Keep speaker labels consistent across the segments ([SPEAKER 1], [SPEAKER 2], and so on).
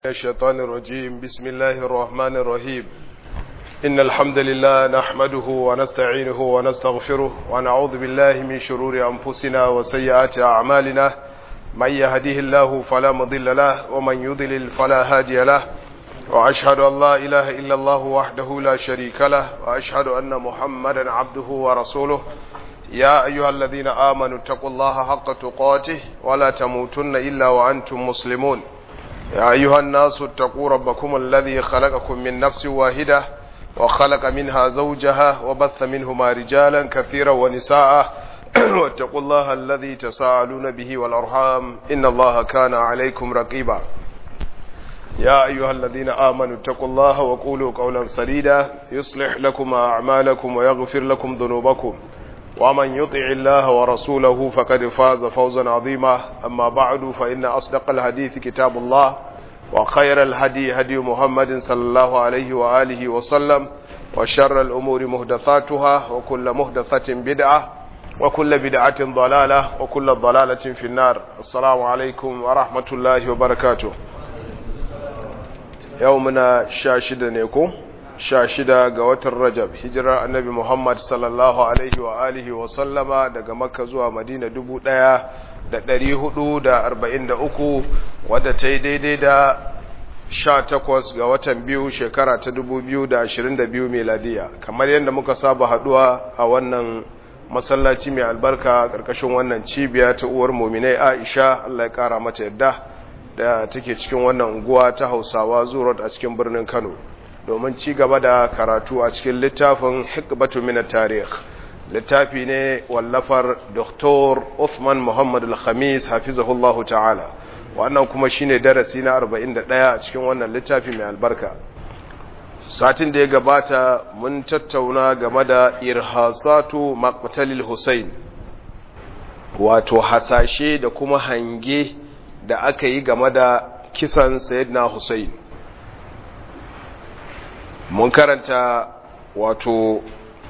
[SPEAKER 1] الشيطان الرجيم بسم الله الرحمن الرحيم إن الحمد لله نحمده ونستعينه ونستغفره ونعوذ بالله من شرور أنفسنا وسيئات أعمالنا من يهديه الله فلا مضل له ومن يضلل فلا هادي له وأشهد أن لا إله إلا الله وحده لا شريك له وأشهد أن محمدا عبده ورسوله يا أيها الذين آمنوا اتقوا الله حق تقاته ولا تموتن إلا وأنتم مسلمون يا أيها الناس اتقوا ربكم الذي خلقكم من نفس واحدة وخلق منها زوجها وبث منهما رجالا كثيرا ونساء واتقوا الله الذي تساءلون به والأرحام إن الله كان عليكم رقيبا يا أيها الذين آمنوا اتقوا الله وقولوا قولا سديدا يصلح لكم أعمالكم ويغفر لكم ذنوبكم ومن يطع الله ورسوله فقد فاز فوزا عظيما أما بعد فإن أصدق الحديث كتاب الله وخير الهدي هدي محمد صلى الله عليه وآله وسلم وشر الأمور مهدثاتها وكل مهدثة بدعة وكل بدعة ضلالة وكل ضلالة في النار السلام عليكم ورحمة الله وبركاته يومنا شاشد نيكم sha shida ga watan rajab hijirar annabi muhammad sallallahu alaihi wa alihi wa sallama daga makka zuwa madina dubu daya da dari hudu da arba'in da uku wadda ta yi daidai da sha takwas ga watan biyu shekara ta dubu biyu da ashirin da biyu meladiya kamar yadda muka saba haduwa a wannan masallaci mai albarka ƙarƙashin wannan cibiya ta uwar muminai aisha allah ya ƙara mata yadda da take cikin wannan unguwa ta hausawa zuwa a cikin birnin kano domin ci gaba da karatu a cikin littafin hikbatu min tarikh littafi ne wallafar Dr. Uthman Muhammad Al-Khamis hafizahullahu ta'ala wannan kuma shine darasi na 41 a cikin wannan littafi mai albarka satin da ya gabata mun tattauna game da irhasatu maqtalil Hussein wato hasashe da kuma hange da aka yi game da kisan Sayyidina Hussein mun karanta wato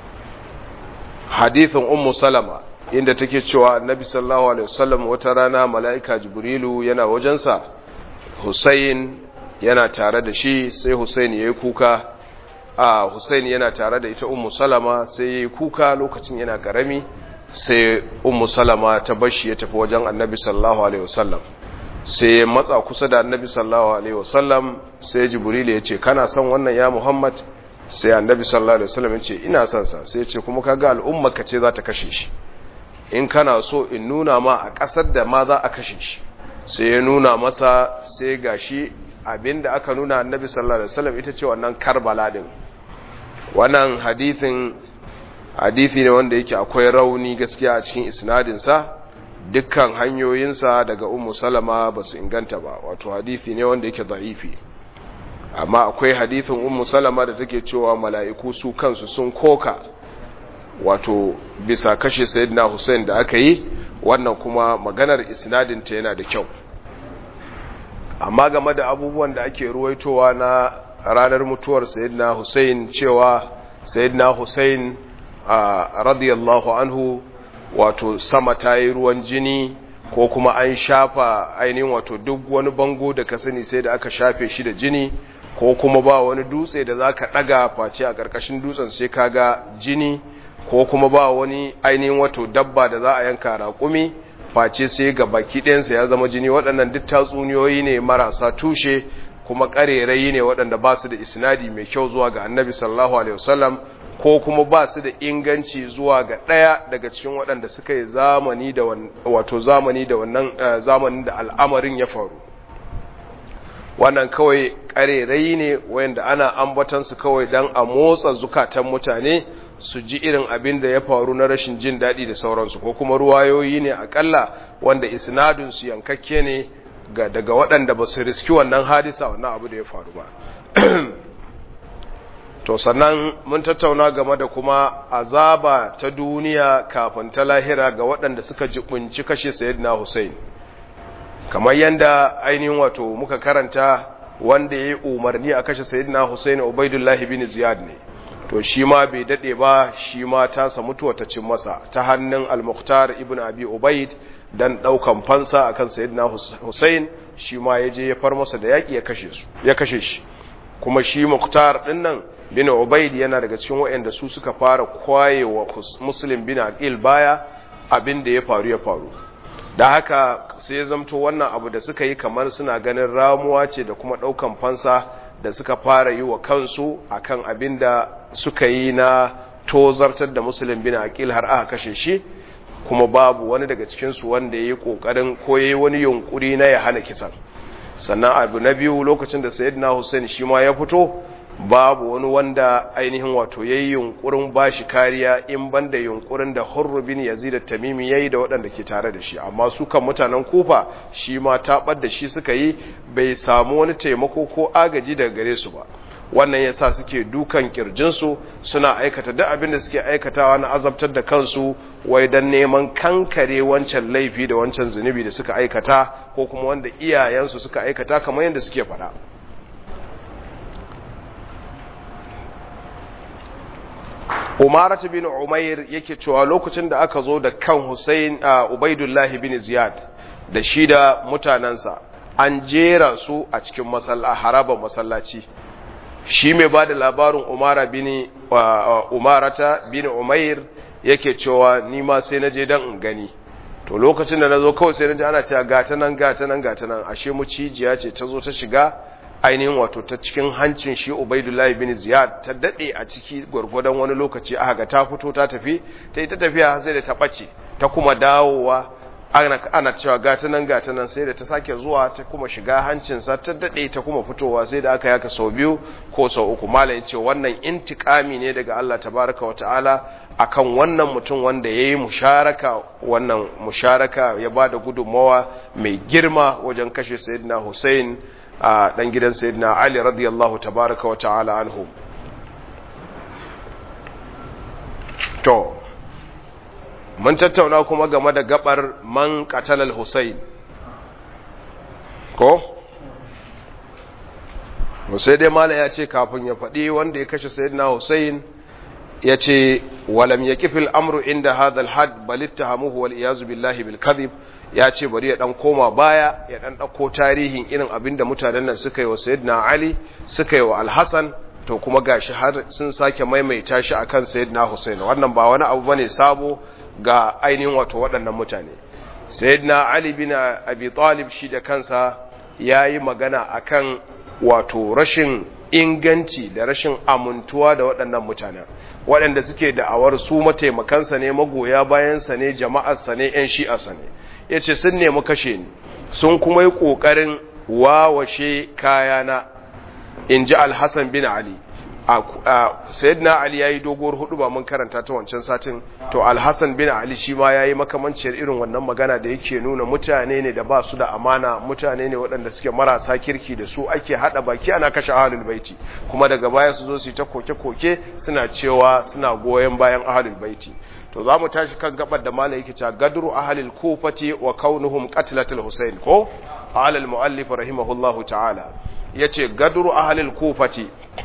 [SPEAKER 1] hadithin ummu salama inda take cewa annabi sallallahu alaihi wasallam wata rana mala'ika jibrilu yana wajensa Hussein yana tare da shi sai Hussein yayi kuka a Hussein yana tare da ita ummu salama sai yayi kuka lokacin yana karami sai ummu salama ta bashi ya tafi wajen annabi sallallahu alaihi wasallam sai ya matsa kusa da annabi sallallahu alaihi wasallam sai jibril ya ce kana son wannan ya muhammad sai annabi sallallahu alaihi wasallam ya ce ina son sa sai ya ce kuma kaga al'umma ka ce za ta kashe shi in kana so in nuna ma a ƙasar da ma za a kashe shi sai ya nuna masa sai gashi abinda aka nuna annabi sallallahu alaihi wasallam ita ce wannan karbala din wannan hadithin hadithi ne wanda yake akwai rauni gaskiya a cikin isnadin sa dukkan hanyoyinsa daga ummu salama ba su inganta ba wato hadithi ne wanda yake da'ifi amma akwai hadithin ummu salama da take cewa mala'iku su kansu sun koka wato bisa kashe sayyidina Hussein da aka yi wannan kuma maganar isnadinta yana da kyau amma game da abubuwan da ake ruwaitowa na ranar mutuwar sayyidina Hussein cewa sayyidina Hussein radiyallahu anhu wato sama ta yi ruwan jini ko kuma an shafa ainihin wato duk wani bango da ka sani sai da aka shafe shi da jini ko kuma ba wani dutse da za ka ɗaga face a ƙarƙashin dutsen sai ka ga jini ko kuma ba wani ainihin wato dabba da za a yanka raƙumi face sai ga baki ɗayansa ya zama jini waɗannan duk tatsuniyoyi ne marasa tushe kuma ƙarerayi ne waɗanda ba su da isnadi mai kyau zuwa ga annabi sallallahu alaihi wasallam ko kuma ba su da inganci zuwa ga ɗaya daga cikin waɗanda suka yi zamani da wato zamani da wannan zamanin da al'amarin ya faru wannan kawai ƙarerai ne wayanda ana ambatansu kawai don a motsa zukatan mutane su ji irin abin da ya faru na rashin jin daɗi da sauransu ko kuma ruwayoyi ne akalla wanda isnadunsu yankakke ne daga waɗanda ba su riski wannan hadisa wannan abu da ya faru ba to sannan mun tattauna game da kuma azaba ta duniya kafin ta lahira ga waɗanda suka jibunci kashe sayyidina Hussein kamar yanda ainihin wato muka karanta wanda yayi umarni a kashe sayyidina Hussein Ubaidullah bin Ziyad ne to shi ma bai dade ba shi ma ta sa mutuwa ta cin masa ta hannun Al-Muqtar ibn Abi Ubaid dan daukan fansa akan sayyidina Hussein shi ma ya je ya far masa da yaƙi ya kashe su ya kashe shi kuma shi muktar din nan bin ubaid yana daga cikin waɗanda su suka fara kwayewa muslim bin aqil baya abin da ya faru ya faru da haka sai ya zamto wannan abu da suka yi kamar suna ganin ramuwa ce da kuma ɗaukan fansa da suka fara yi wa kansu akan abin da suka yi na tozartar da muslim bin aqil har aka kashe shi kuma babu wani daga cikinsu wanda ya yi ƙoƙarin ko ya yi wani yunƙuri na ya hana kisan sannan abu na biyu lokacin da sayyidina hussein shi ma ya fito babu wani wanda ainihin wato ya yi yunƙurin ba shi kariya in ban da yunƙurin da hurru bin yazid tamimi ya yi da waɗanda ke tare da shi amma su kan mutanen kufa shi ma taɓar da shi suka yi bai samu wani taimako ko agaji daga gare su ba wannan yasa suke dukan kirjinsu suna aikata duk abin da suke aikatawa na azabtar da kansu wai dan neman kankare wancan laifi da wancan zunubi da suka aikata ko kuma wanda iyayensu suka aikata kamar yadda suke faɗa Umaratu bin Umair yake cewa lokacin da aka zo da kan Hussein Ubaidullahi bin Ziyad da shi da mutanansa an jera su a cikin masalla harabar masallaci shi mai ba da labarin umara bin umarata bin umair yake cewa ni ma sai na je dan in gani to lokacin da na zo kawai sai na ji ana cewa gata nan gata nan gata nan ashe mucijiya ce ta zo ta shiga ainihin wato ta cikin hancin shi ubaidullahi bin ziyad ta dade a ciki gwargwadon wani lokaci aka ga ta fito ta tafi ta yi ta tafiya sai da ta ɓace ta kuma dawowa ana cewa gata nan gata nan sai da ta sake zuwa ta kuma shiga hancinsa ta daɗe ta kuma fitowa sai da aka yaka sau biyu ko sau uku malam ya ce wannan intikami ne daga Allah tabaraka wa ta'ala akan wannan mutum wanda ya yi musharaka wannan musharaka ya ba da gudunmawa mai girma wajen kashe sayyidina Hussein a ɗan gidan sayyidina Ali radiyallahu tabaraka wa ta'ala anhu to mun tattauna kuma game da gabar man qatalal Hussein ko sai dai mala ya ce kafin ya faɗi wanda ya kashe sayyidina Hussein ya ce walam yaqifil amru inda hadha al-had bal ittahamuhu wal iyaz billahi bil kadhib ya ce bari ya dan koma baya ya dan dauko tarihin irin abinda mutanen nan suka yi wa sayyidina Ali suka yi wa al-Hasan to kuma gashi har sun sake maimaita shi akan sayyidina Hussein wannan ba wani abu bane sabo ga ainihin wato waɗannan mutane sayyidina ali bin abi talib shi da kansa yayi magana akan wato rashin inganci da rashin amintuwa da waɗannan mutanen waɗanda suke da'awar su mataimakansa ne magoya bayansa ne jama'arsa ne 'yan shi'arsa ne ya ce sun nemi kashe ni sun kuma yi ƙoƙarin wawashe kayana in ji alhassan bin ali sayyidina ali yayi doguwar hudu ba mun karanta ta wancan satin to alhassan bin ali shi ma yayi makamanciyar irin wannan magana da yake nuna mutane ne da ba su da amana mutane ne waɗanda suke marasa kirki da su ake hada baki ana kashe ahlul baiti kuma daga baya su zo su yi ta koke-koke suna cewa suna goyon bayan ahlul baiti to za mu tashi kan gabar da malai yake cewa gadru ahlul kufati wa kaunuhum qatlatul husain ko alal muallif rahimahullahu ta'ala yace gadru ahlul kufati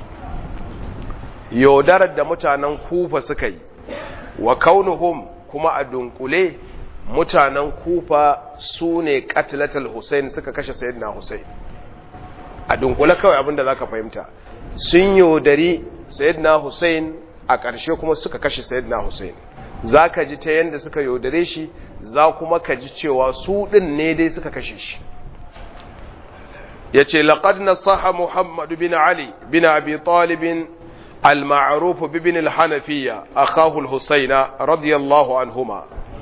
[SPEAKER 1] yaudarar da mutanen kufa suka yi wa kaunuhum kuma a dunkule mutanen kufa su ne katilatul Hussein suka kashe sayyidina Hussein a dunkule kawai abinda zaka fahimta sun yaudari sayyidina Hussein a ƙarshe kuma suka kashe sayyidina Hussein zaka ji ta yanda suka yaudare shi za kuma ka ji cewa su din ne dai suka kashe shi yace laqad nasaha Muhammad bin Ali bin Abi Talib المعروف بابن الحنفية أخاه الحسين رضي الله عنهما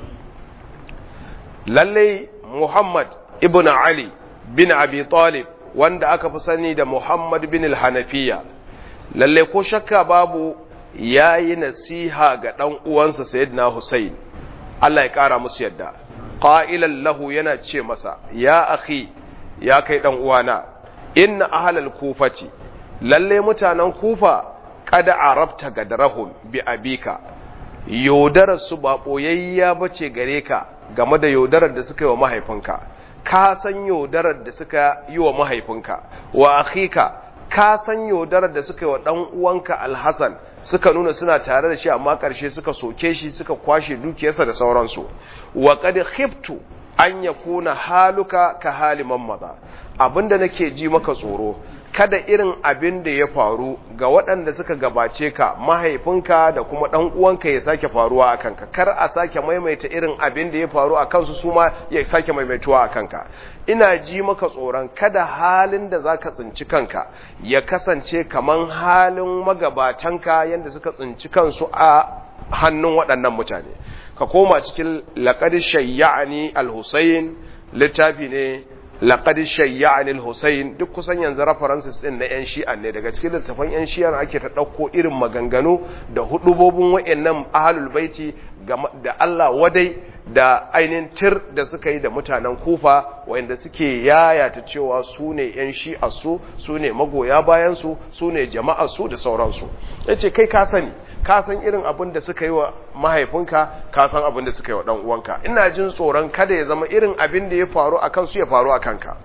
[SPEAKER 1] للي محمد ابن علي بن أبي طالب wanda aka fi sani da Muhammad bin al-Hanafiya lalle ko shakka babu yayi nasiha ga dan uwansa Sayyidina Hussein Allah ya kara musu yadda qailan lahu yana ce masa ya akhi ya kai dan uwana inna ahlal kufati lalle mutanen kufa kada arabta gadarahum bi abika yaudarar su ba boyayya bace gare ka game da yaudarar da suka yi wa mahaifinka ka san yaudarar da suka yi wa mahaifinka wa akhika ka san yaudarar da suka yi wa dan uwanka alhasan suka nuna suna tare da shi amma karshe suka soke shi suka kwashe dukiyarsa da sauransu wa qad khiftu an yakuna haluka ka hali maza abinda nake ji maka tsoro kada irin abin da ya faru ga waɗanda suka gabace ka mahaifinka da kuma ɗan uwanka ya sake faruwa a kanka kar a sake maimaita irin abin da ya faru a kansu su ma ya sake maimaituwa a kanka ina ji maka tsoron kada halin da za ka tsinci kanka ya kasance kaman halin magabatanka yadda suka tsinci kansu a hannun waɗannan mutane ka koma cikin laƙar shayya'ani al-husayn littafi ne laqad shayya'ani al-Husayn duk kusan yanzu references din na yan Shi'a ne daga cikin littafan yan Shi'a ake ta dauko irin maganganu da hudubobin wayannan ahlul baiti da Allah wadai da ainin tir da suka yi da mutanen Kufa wayanda suke yayata cewa su ne yan Shi'a su su ne magoya bayan su su ne jama'a su da sauransu yace kai ka sani ka san irin abin da suka yi wa mahaifinka ka san abin da suka yi wa dan uwanka ina jin tsoron kada ya zama irin abin da ya faru a kansu ya faru a kanka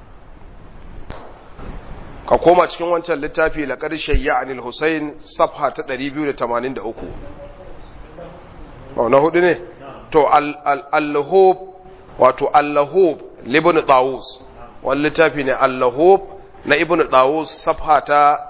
[SPEAKER 1] ka koma cikin wancan littafi laqad shayya'ani al-Husayn safha ta 283 ba na hudu ne to al-Lahub wato al-Lahub libn Tawus wani littafi ne al-Lahub na ibn Tawus safha ta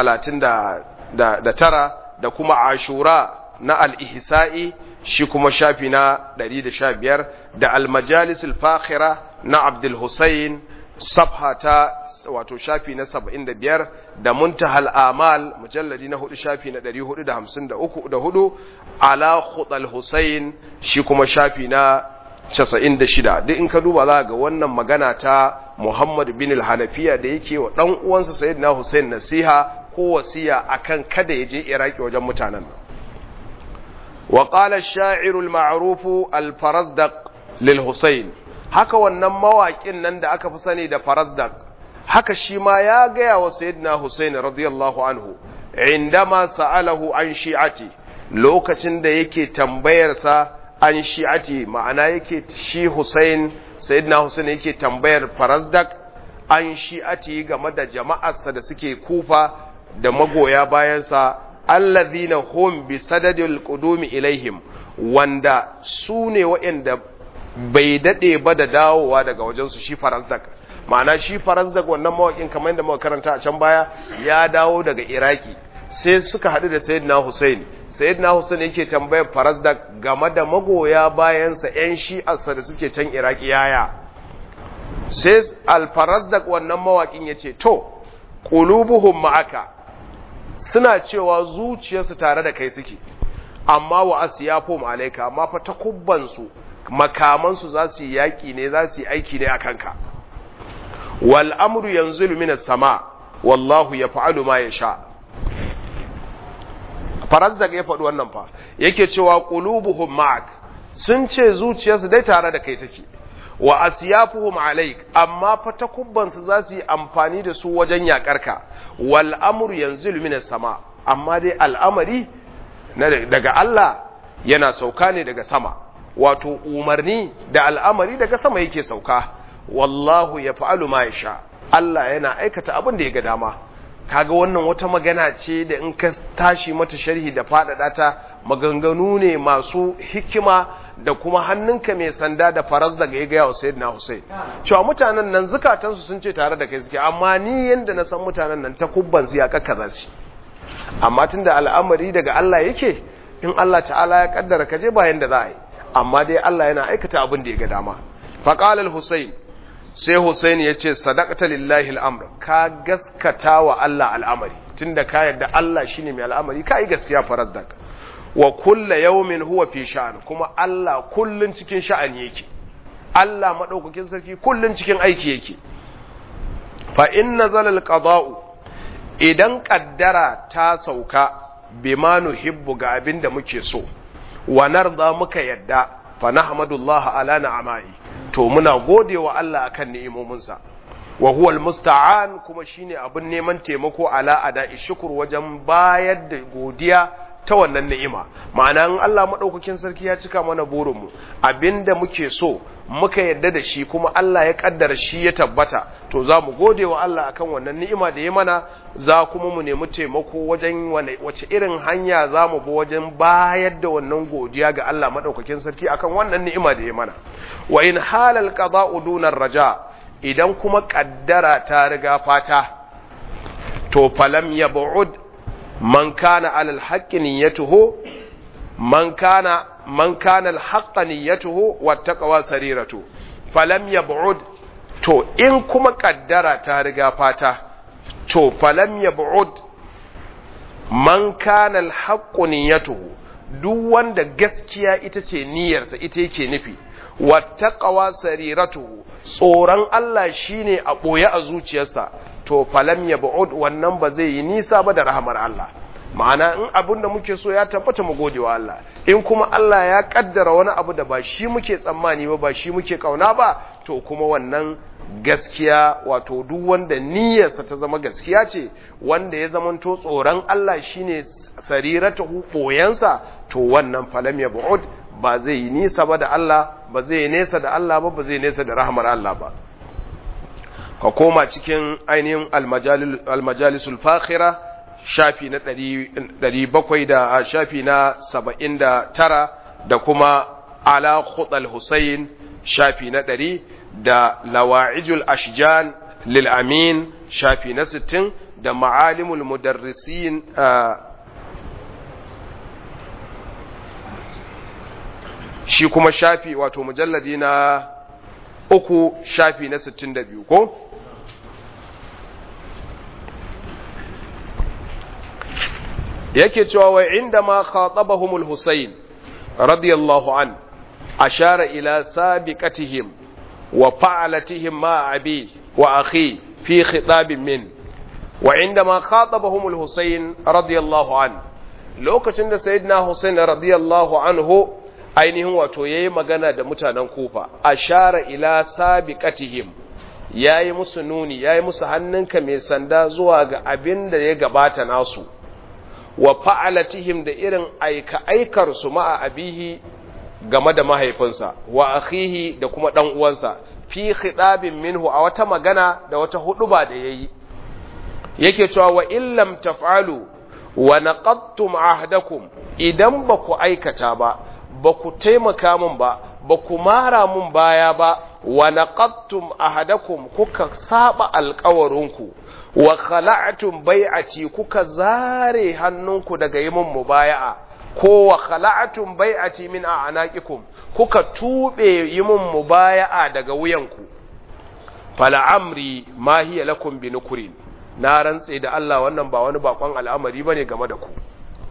[SPEAKER 1] 39 da kuma ashura na al-ihsa'i shi kuma shafi na 115 da al-majalis al-fakhira na abdul husayn safha ta wato shafi na 75 da muntahal amal mujalladi na hudu shafi na 453 ala khutal husayn shi kuma shafi na 96 duk in ka duba za ga wannan magana ta Muhammad bin al-Hanafiya da yake wa dan uwansa Sayyidina Hussein nasiha ko wasiya akan kada ya je Iraki wajen mutanen nan wa qala ash-sha'ir al-ma'ruf al-Farazdaq lil Hussein haka wannan mawaƙin nan da aka fi sani da Farazdaq haka shi ma ya gaya wa Sayyidina Hussein radiyallahu anhu indama sa'alahu an shi'ati lokacin da yake tambayarsa an shi'ati ma'ana yake shi Hussein Sayyidina Hussein yake tambayar Farazdak an shi'ati game da jama'arsa da suke kufa da magoya bayansa allazina hum bi sadadil qudumi ilaihim wanda su ne waɗanda bai dade ba da dawowa daga wajensu shi Farazdak ma'ana shi Farazdak wannan mawakin kamar yadda muka karanta a can baya ya dawo daga Iraki sai suka haɗu da Sayyidina Hussein sayyidina Hussein yake tambayar Farazdak game da magoya bayansa ƴan shi'arsa da suke can Iraki yaya sai al-Farazdak wannan mawakin yace to qulubuhum ma'aka suna cewa zuciyarsu tare da kai suke amma wa asyafum alayka amma fa takubban su makaman su za su yi yaki ne za su yi aiki ne akan ka wal amru yanzilu minas sama wallahu yaf'alu ma yasha Farazdak ya faɗi wannan fa yake cewa qulubuhum ma'ak sun ce zuciyarsu dai tare da kai take wa asyafuhum alaik amma fa takubban su za su yi amfani da su wajen yakarka wal amru yanzilu minas sama amma dai al'amari daga Allah yana sauka ne daga sama wato umarni da al'amari daga sama yake sauka wallahu yaf'alu ma yasha Allah yana aikata abin da ya ga dama kaga wannan wata magana ce da in ka tashi mata sharhi da faɗaɗa ta maganganu ne masu hikima da kuma hannunka mai sanda da faras daga ya gaya wa sayyidina Hussein cewa mutanen nan zukatansu sun ce tare da kai suke amma ni yanda na san mutanen nan ta kubban su ya kakkaza su amma tunda al'amari daga Allah yake in Allah ta'ala ya kaddara ka je ba yanda za a yi amma dai Allah yana aikata abin da ya ga dama faqala al-Husayn sai Hussein ya ce sadaqata lillahi al'amr ka gaskata wa Allah al'amari tunda ka yarda Allah shine mai al'amari ka yi gaskiya farazdak wa kulla yawmin huwa fi sha'an kuma Allah kullun cikin sha'ani yake Allah madaukakin sarki kullun cikin aiki yake fa inna zalal qada'u idan kaddara ta sauka bima nuhibbu ga abin da muke so wa narda muka yadda fa nahmadullah ala na'amai to muna gode wa Allah akan ni'imominsa wa huwa almusta'an kuma shine abin neman taimako ala ada shukr wajen bayar da godiya ta wannan ni'ima ma'ana in Allah madaukakin sarki ya cika mana burinmu abinda muke so muka yadda da shi kuma Allah ya kaddara shi ya tabbata to za mu gode wa Allah akan wannan ni'ima da ya mana za kuma mu nemi taimako wajen wace irin hanya za mu bi wajen bayar da wannan godiya ga Allah madaukakin sarki akan wannan ni'ima da ya mana wa in halal qada'u dunar raja idan kuma kaddara ta riga fata to falam yab'ud man kana alal haqqi niyyatuhu man kana man kana al niyyatuhu wattaqwa sariratu falam yab'ud to in kuma kaddara ta riga fata to falam yab'ud man kana al niyyatuhu duk wanda gaskiya ita ce niyyarsa ita yake nufi wattaqwa sariratu tsoron Allah shine a boye a zuciyarsa to falam yab'ud wannan ba zai yi nisa ba da rahamar Allah ma'ana in abin da muke so ya tabbata mu gode wa Allah in kuma Allah ya kaddara wani abu da ba shi muke tsammani ba ba shi muke kauna ba to kuma wannan gaskiya wato duk wanda niyyarsa ta zama gaskiya ce wanda ya zamanto tsoron Allah shine sariratu koyansa to wannan falam ya bu'ud ba zai yi nisa ba da Allah ba zai nesa da Allah ba ba zai nesa da rahmar Allah ba ka koma cikin ainihin almajalisul fakhira shafi na ɗari bakwai da shafi na saba'in da tara da kuma ala khutal Hussein shafi na ɗari da lawa'ijul ashjan lil amin shafi na sittin da ma'alimul mudarrisin shi kuma shafi wato mujalladi na uku shafi na sittin da biyu ko? yake cewa wa inda ma khatabahumul Husayn radiyallahu an ashara ila sabiqatihim wa fa'alatihim ma abi wa akhi fi khitabin min wa inda ma khatabahumul Husayn radiyallahu an lokacin da sayyidina Husayn radiyallahu anhu ainihin wato yayi magana da mutanen Kufa ashara ila sabiqatihim yayi musu nuni yayi musu hannunka mai sanda zuwa ga abin da ya gabata nasu wa fa'alatihim da irin aika su ma'a abihi game da mahaifinsa wa akhihi da kuma ɗan uwansa fi khidabin minhu a wata magana da wata huduba da yayi yake cewa wa illam taf'alu wa naqadtum ahdakum idan ba ku aikata ba ba ku taimaka min ba ba ku mara mun baya ba wa naqadtum ahadakum kuka saba alƙawarinku wa khala'tum bai'ati kuka zare hannunku daga yi mun mubaya'a ko wa khala'tum bai'ati min a'naqikum kuka tube yi mun mubaya'a daga wuyanku fala amri ma hiya lakum bi nukrin na rantse da Allah wannan ba wani bakon al'amari bane game da ku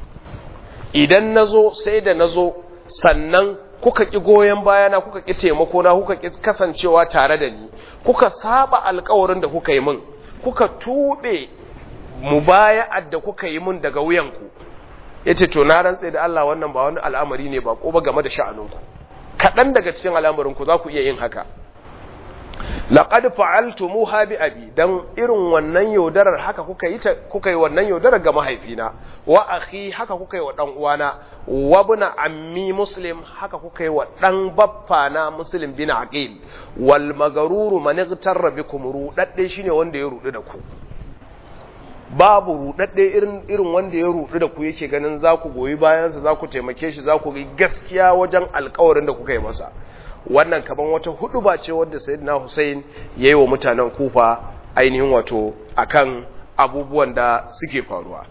[SPEAKER 1] idan nazo sai da nazo sannan kuka ki goyen bayana kuka ki taimako na kuka ki kasancewa tare da ni kuka saba alƙawarin da kuka yi min kuka tube mubaya'ar da kuka yi mun daga wuyanku yace to na rantse da Allah wannan ba wani al'amari ne ba ko ba game da sha'aninku kaɗan daga cikin al'amarinku za ku iya yin haka laqad fa'altumuha bi abi dan irin wannan yaudarar haka kuka yi ta kuka yi wannan yaudarar ga mahaifina wa akhi haka kuka yi wa dan uwana wa ibn ammi muslim haka kuka yi wa dan baffana muslim bin aqil wal magaruru man igtarra bikum rudadde shine wanda ya rudu da ku babu rudadde irin irin wanda ya rudu da ku yake ganin za ku goyi bayansa za ku taimake shi za ku yi gaskiya wajen alkawarin da kuka yi masa wannan kaman wata hudu ba ce wadda sayyidina Hussein yayi wa mutanen Kufa ainihin wato akan abubuwan da suke faruwa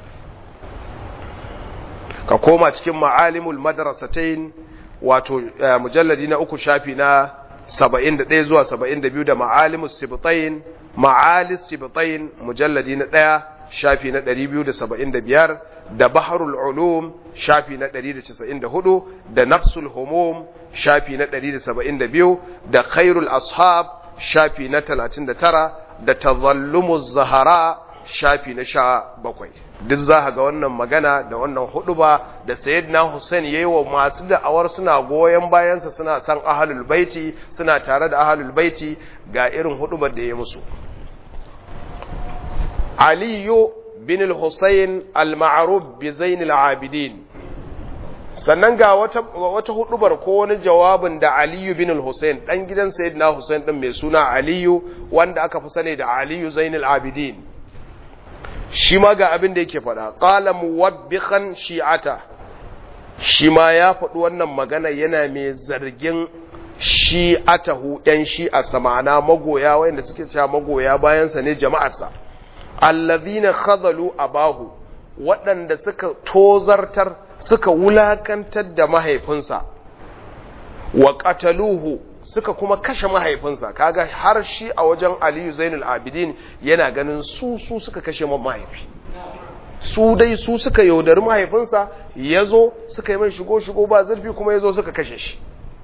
[SPEAKER 1] ka koma cikin ma'alimul madrasatain wato mujalladi na uku shafi na 71 zuwa 72 da ma'alimus sibtain ma'alis sibtain mujalladi na 1 shafi na 275 da baharul ulum shafi na 194 da nafsul humum shafi na 172 da khairul ashab shafi na 39 da tazallumuz zahara shafi na 17 duk za ga wannan magana da wannan huduba da sayyidina Hussein yayi wa masu da'awar suna goyen bayansa suna san ahlul baiti suna tare da ahlul baiti ga irin hudubar da ya musu Aliyu bin al-husayn al-ma'ruf bi zain al-abidin sannan ga wata wata hudubar ko wani jawabin da aliyu bin al-husayn dan gidan sayyidina husayn din mai suna aliyu wanda aka fi sani da aliyu zain al-abidin shi ma ga abin da yake faɗa qala muwabbihan shi'ata shi ma ya faɗi wannan magana yana mai zargin shi'atahu ɗan shi'a samana magoya wayanda suke cewa magoya bayansa ne jama'arsa allazina khadalu abahu waɗanda suka tozartar suka wulakantar da mahaifinsa wa qataluhu suka kuma kashe mahaifinsa kaga har shi a wajen Aliyu Zainul Abidin yana ganin su su suka kashe mahaifi su dai su suka yaudari mahaifinsa yazo suka yi mai shigo shigo ba zurfi kuma yazo suka kashe shi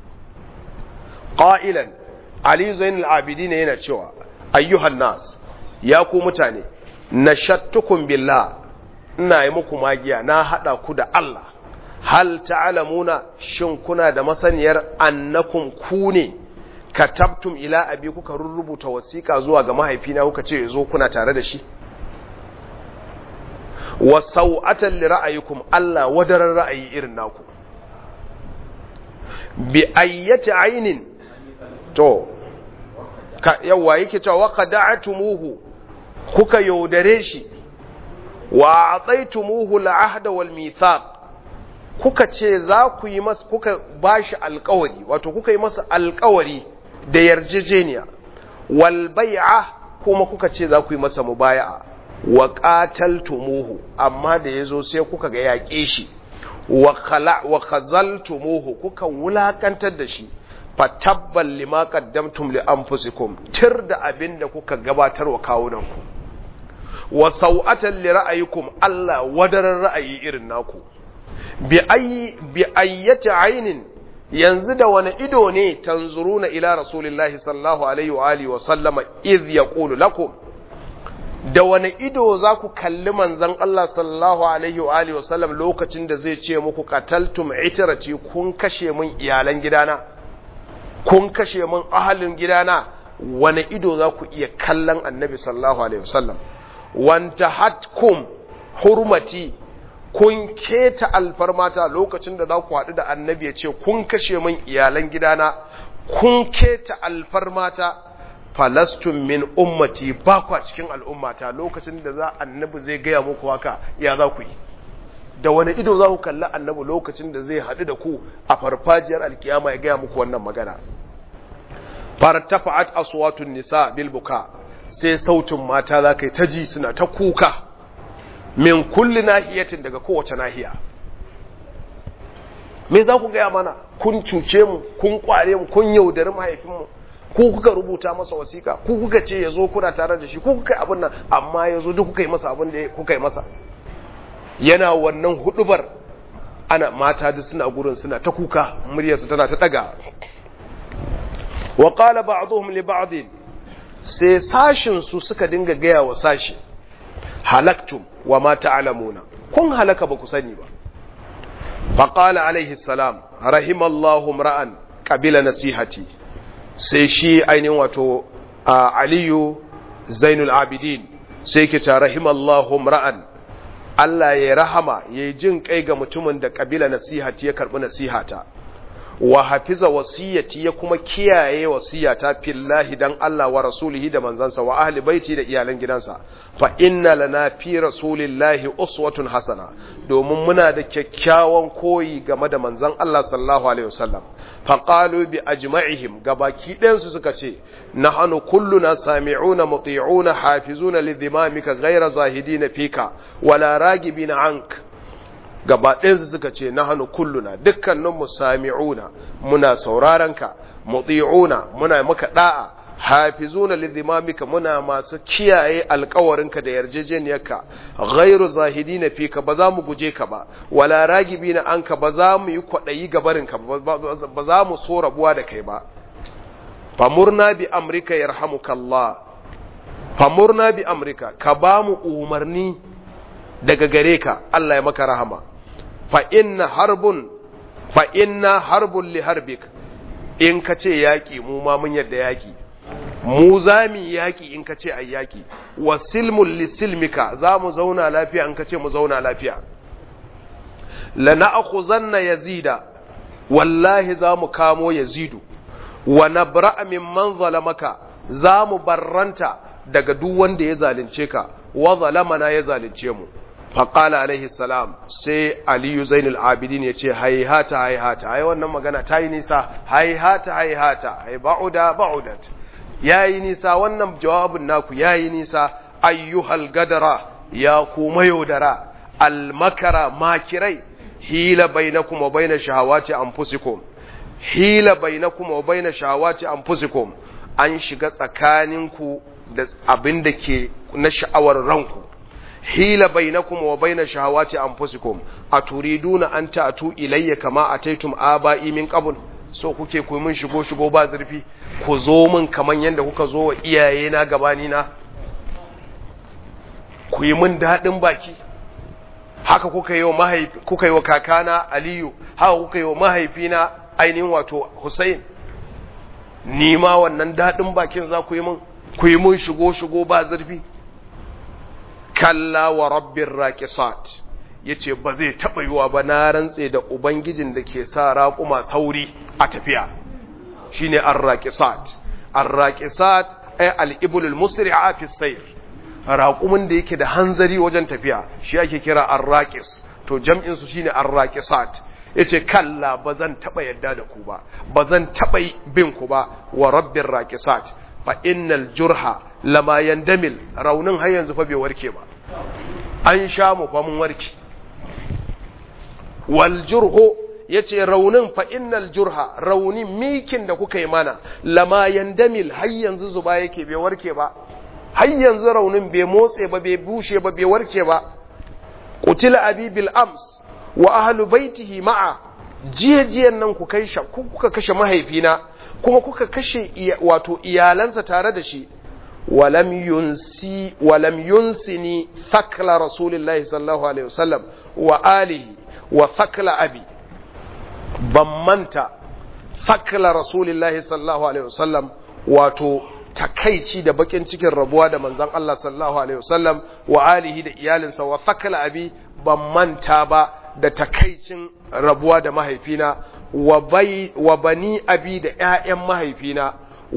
[SPEAKER 1] qailan Aliyu Zainul Abidin yana cewa ayyuhan nas ya ku mutane nashattukum billah ina yi muku magiya na hada ku da Allah hal ta'lamuna shin kuna da masaniyar annakum ku ne katabtum ila abi kuka rubuta wasiƙa zuwa ga mahaifina kuka ce yazo kuna tare da shi wa sau'atan li ra'ayikum Allah wadaran ra'ayi irin naku bi ayyati ainin to ka yawa yake cewa wa qada'tumuhu kuka yaudare shi wa ataitumuhu al-ahda wal mithaq kuka ce za ku yi masa kuka bashi alkawari wato kuka yi masa alkawari da yarjejeniya wal bai'a kuma kuka ce za ku yi masa mubaya'a wa qataltumuhu amma da yazo sai kuka ga yaƙe shi wa khala wa khazaltumuhu kuka wulakantar da shi fatabbal lima qaddamtum li anfusikum tir da abinda kuka gabatar wa kawunanku wa sau'atan li ra'ayikum Allah wadaran ra'ayi irin naku bi ayyati ainin yanzu da wani ido ne tanzuruna ila rasulillahi sallallahu alaihi wa alihi wa sallama iz yaqulu lakum da wani ido za ku kalli manzon Allah sallallahu alaihi wa alihi wa sallam lokacin da zai ce muku qataltum itrati kun kashe mun iyalan gidana kun kashe mun ahalin gidana wani ido za ku iya kallon annabi sallallahu alaihi wa sallam wanta hatkum hurmati kun keta alfarmata lokacin da za ku haɗu da annabi ya ce kun kashe min iyalan gidana kun keta alfarmata falastun min ummati ba kwa cikin al'ummata lokacin da za annabi zai gaya muku haka ya za ku yi da wani ido za ku kalli annabi lokacin da zai haɗu da ku a farfajiyar alkiyama ya gaya muku wannan magana fartafa'at aswatun nisa bil buka sai sautin mata za ka yi ta ji suna ta kuka min kulli nahiyatin daga kowace nahiya me za ku gaya mana kun cuce mu kun kware mu kun yaudari mahaifinmu ku kuka rubuta masa wasiƙa ku kuka ce ya zo kuna tare da shi ku kuka yi abin nan amma ya zo duk kuka yi masa abin da kuka yi masa yana wannan hudubar ana mata duk suna gurin suna ta kuka muryarsu tana ta daga wa qala ba'dhum li ba'd sai sashin su suka dinga gaya wa sashi halaktum wa ma ta'lamuna kun halaka ba ku sani ba faqala alaihi salam rahimallahu ra'an qabila nasihati sai shi ainihin wato aliyu zainul abidin sai ke ta rahimallahu ra'an Allah ya rahama ya jin kai ga mutumin da kabila nasihati ya karbi nasihata wa hafiza wasiyati ya kuma kiyaye wasiyata fillahi dan Allah wa rasulihi da manzansa wa ahli baiti da iyalan gidansa fa inna lana fi rasulillahi uswatun hasana domin muna da kyakkyawan koyi game da manzan Allah sallallahu alaihi wasallam fa qalu bi ajma'ihim gabaki ɗayan su suka ce nahnu kulluna sami'una muti'una hafizuna lidhimamika ghayra zahidina fika wala ragibina anka gaba ɗayansu suka ce na hannu kulluna dukkaninmu sami'una muna saurarenka muti'una muna maka da'a hafizuna lidhimamika muna masu kiyaye alkawarinka da yarjejeniyarka ghairu zahidina fika ba za mu guje ka ba wala ragibina anka ba za mu yi kwaɗayi gabarinka ba za mu so rabuwa da kai ba famurna bi amrika yarhamukallah famurna bi amrika ka ba mu umarni daga gare ka Allah ya maka rahama fa inna harbun fa inna harbun li harbik in ka ce yaƙi mu ma mun yadda yaƙi mu za mu yaƙi in ka ce a yaƙi wa silmun lisilmika za mu zauna lafiya in ka ce mu zauna lafiya la na'khuzanna yazida wallahi za mu kamo yazidu wa nabra'a mimman zalamaka za mu barranta daga duk wanda ya zalunce ka wa zalamana ya zalunce mu faqala alaihi salam sai aliyu zainul abidin ya ce haihata haihata ai wannan magana ta yi nisa haihata haihata ai ba'uda ba'udat yayi nisa wannan jawabin naku yayi nisa ayyuhal gadara ya kuma yaudara almakara makirai hila bainakum wa baina shahawati anfusikum hila bainakum wa baina shahawati anfusikum an shiga tsakaninku da abin da ke na sha'awar ranku hila bainakum wa baina shahawati anfusikum aturiduna an ta'tu ilayya kama ataitum aba'i min qabl so kuke ku mun shigo shigo ba zurfi ku zo min kaman yanda kuka zo wa iyaye na gabani na ku yi min dadin baki haka kuka yi wa mahaifi kuka yi wa kakana Aliyu haka kuka yi wa mahaifina ainihin wato Hussein ni ma wannan dadin bakin za ku yi min ku yi mun shigo shigo ba zurfi kalla wa rabbin raƙisat ya ce ba zai taɓa yiwa ba na rantse da ubangijin da ke sa raƙuma sauri a tafiya shi ne an raƙisat an raƙisat ai al'ibulul musri a fi sayar raƙumin da yake da hanzari wajen tafiya shi ake kira an raƙis to jam'insu shi ne an raƙisat ya ce kalla ba zan taɓa yadda da ku ba ba zan taɓa bin ku ba wa rabbin raƙisat fa innal jurha lama yandamil raunin har yanzu fa bai warke ba an sha mu fa mun warke wal jurhu yace raunin fa innal jurha raunin mikin da kuka yi mana lama yandamil har yanzu zuba yake bai warke ba har yanzu raunin bai motse ba bai bushe ba bai warke ba qutila abi bil ams wa ahlu baitihi ma'a jiya jiyan nan ku kai kuka kashe mahaifina kuma kuka kashe wato iyalansa tare da shi walam yunsi walam yunsini thakla rasulillahi sallallahu alaihi wasallam wa alihi wa thakla abi ban manta thakla rasulillahi sallallahu alaihi wasallam wato takaici da bakin cikin rabuwa da manzon Allah sallallahu alaihi wasallam wa alihi da iyalinsa wa thakla abi ban manta ba da takaicin rabuwa da mahaifina wa bani abi da ‘ya'yan mahaifina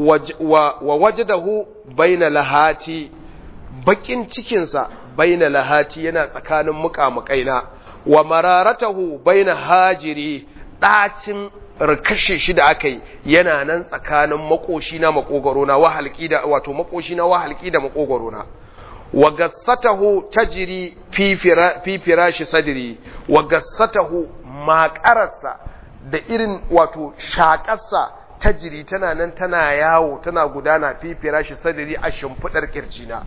[SPEAKER 1] wa wajadahu baina lahati bakin cikinsa baina lahati yana tsakanin muƙamuƙaina wa mararatahu baina hajiri ɗacin rikashe shi da aka yi yana nan tsakanin makoshi na makogaro na wahalki da wato makoshi na wahalki da makogaro na wa gassatahu tajri fi firashi sadri wa gassatahu maƙararsa da irin wato shaƙarsa tajri tana nan tana yawo tana gudana fi firashi sadri a shimfiɗar kirjina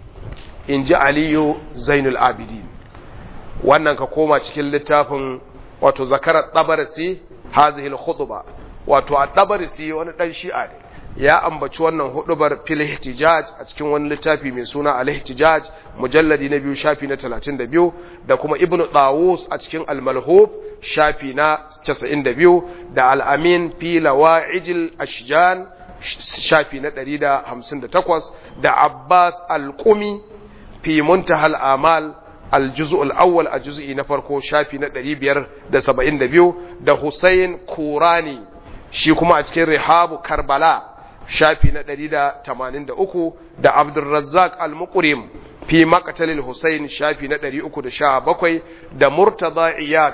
[SPEAKER 1] in ji aliyu zainul abidin wannan ka koma cikin littafin wato zakarar ɗabarasi hazihil khutba wato a ɗabarasi wani ɗan shi'a ne ya ambaci wannan hudubar fil ihtijaj a cikin wani littafi mai suna al ihtijaj mujalladi na biyu shafi na 32 da kuma ibnu tawus a cikin al malhub shafi na 92 da al amin fi lawa'ijil ashjan shafi na 158 da abbas al qumi fi muntahal amal al juz'u al awwal a juz'i na farko shafi na 572 da husayn kurani shi kuma a cikin rihabu karbala shafi na 183 da Abdulrazzaq al-Muqrim fi maqtalil Husayn shafi na 317 da Murtada Iyad